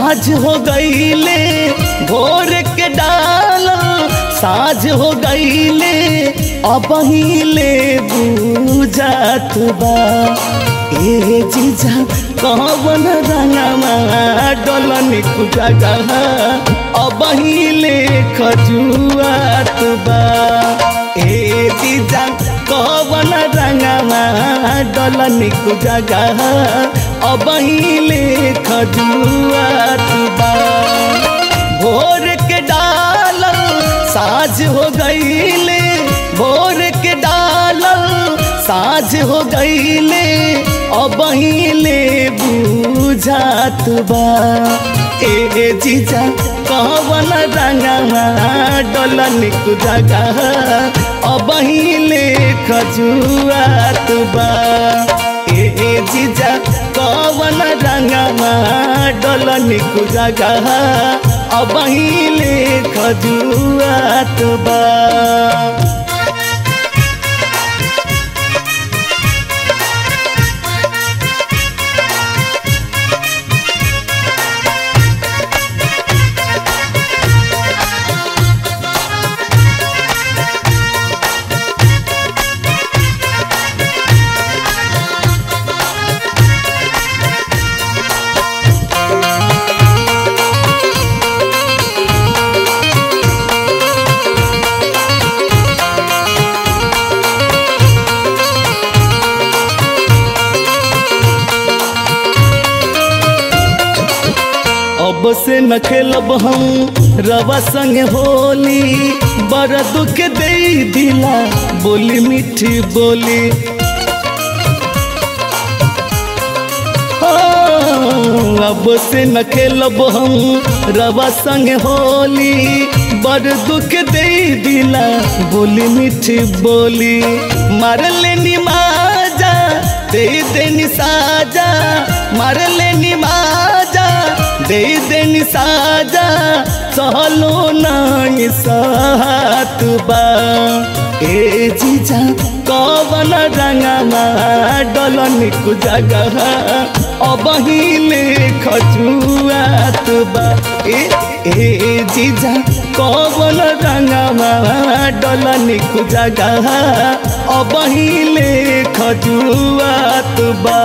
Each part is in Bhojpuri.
साझ हो गईले भोर के डाल साझ हो गईले अब हिले बुझात बा ए जीजा कवन रंगमा डलन कुजागा अब हिले खजुआत बा ए जीजा कवन रंगमा डलन कुजागा अब हिले खजुआत बा भोर के डाल साझ हो गईले भोर के डाल साझ हो गईले अब हिले बुझात बा ए जीजा कवन रंगमा डलन कुजागा अब हिले खजुआत बा ए जीजा कवन रंगमा डलन कुजागा अब हिले खजुआत बा अब से न खेलब हम रवा संग होली बड़ दुख दे दिला बोली मीठी बोली हाँ, अब से न खेलब हम रवा संग होली बड़ दुख दे दिला बोली मीठी बोली मार लेनी माजा दे देनी साजा मार लेनी माजा दे देनी साजा सहलो नहीं सात बा ए जीजा कवन रंगमा डलन कुजागा अब हिले खजुआत बा ए ए जीजा कवन रंगमा डलन कुजागा अब हिले खजुआत बा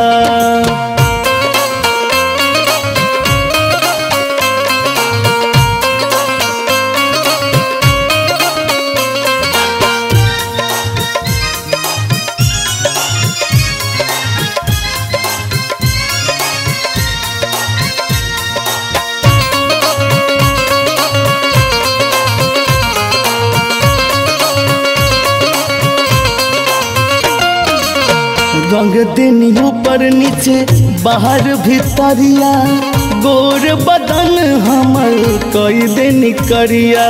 रंग देनी ऊपर नीचे बाहर भीतरिया गोर बदन हमर कई देनी करिया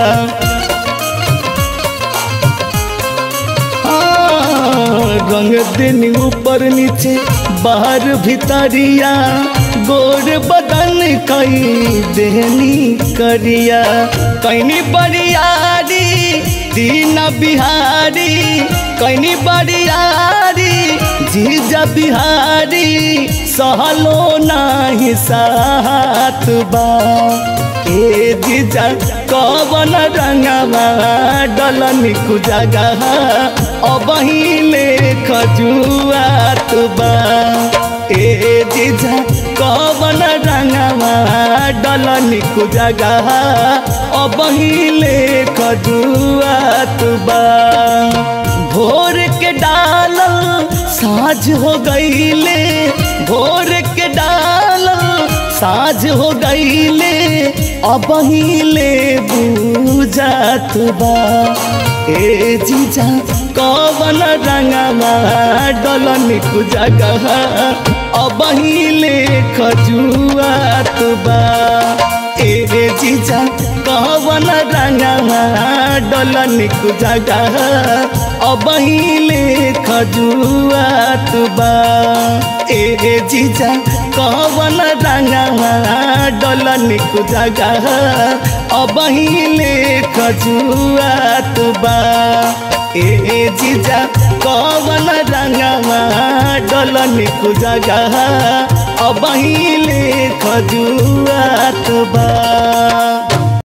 हाँ, रंग देनी ऊपर नीचे बाहर भीतरिया गोर बदन कई देनी करिया कैनी बरियारी दीन बिहारी कैनी बरियारी जीजा बिहारी सहलो नाही साथ बा ए जीजा कवन रंगवा डलन कुजागा अब हिले खजुआत बा ए जीजा कवन रंगवा डलन कुजागा अब हिले खजुआत बा भोर के डाल साझ हो गईले भोर के डाल साझ हो गईले अब हिले बुझात बा ए जीजा कवन रंगमा डलन कुजागा अब हिले खजुआत बा ए जीजा कवन रंगमा डलन कुजागा अब हिले खजुआत बा ए जीजा कवन रंगमा डलन कुजागा अब हिले खजुआत बा ए जीजा कवन रंगमा डलन कुजागा अब ले खजुआत बा